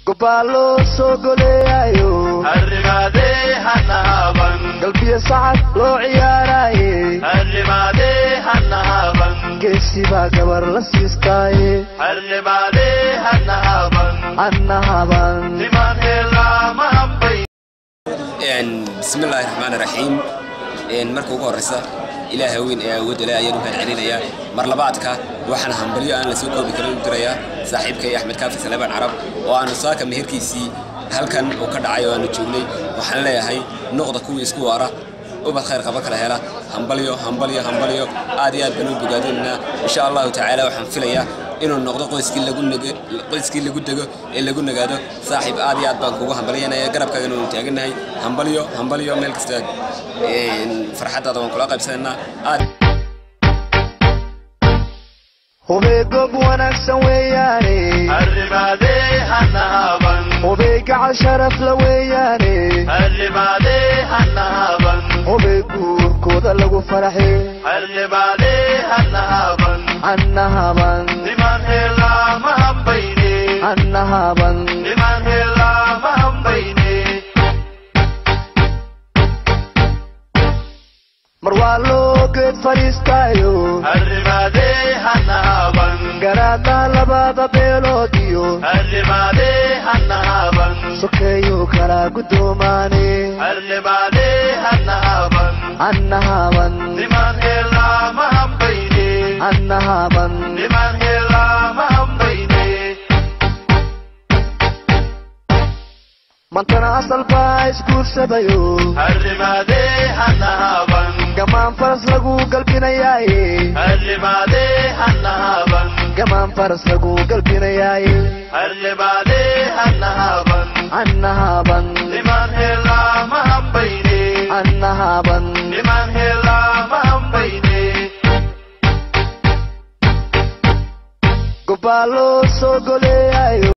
gobbaa loo soo goleeyayo arrimaadee hanaaban galbiyo sacad loo ciyaaraaye arrimaadee hanaaban geesi baa gabar la siistaaye arrimaadee hanaaban annahaban niman heelaama hambay bismillaahi raxmaani raxiim marka ugu horreysa ilaah weyn ee awoodda leh ayaan u mahad celinayaa mar labaadka waxaan hambalyo aan la soo koobi karin u dirayaa saaxiibkay axmed kaafi saleebaan carab oo aanu saaka meherkiisii halkan uu ka dhacay oo aanu joognay waxaan leeyahay noqda kuwii isku waara ubad khayr qaba kala hela hambalyo hambalyo hambalyo aad iyo aad baan u bogaadinaynaa insha allahu tacaala waxaan filayaa inuu noqdo qoyskii lagu nege qoyskii lagu dego ee lagu nagaado saaxiib aad iyo aad baan kugu hambalyanaya garabkaagana waanu taagannahay hambalyo hambalyo meel kasta farxaddaada waan kula qaybsanaynaa aad hubey goob wanaagsan weeyaane arrimaadee hanaaban hubey gacal sharaf la weeyaane arrimaadee hanaaban hubey guurkooda lagu faraxe arrimaadee hanaaban annahaban niman heelaama hambayne annahaban niman heelaama hambayne mar waa loo geed fadhiistaayo arrimaadee hanaaban garaadna labada beelood iyo arrimaadee hanaaban sokeeyuu kala guddoomaane arrimaadee hanaaban annahaban niman heelaama hambayne annahaban niman heelaama hambayne mantana asal baa isguursadayo arrimaadee hanaaban gamaan faras lagu galbinayaaye arrimaadee hanaaban gamaan faras lagu galbinayaaye arrimaadee hanaaban annahaban niman heelaama hambayne annahaban niman heelaama hambayne gobbaa loo soo goleeyayo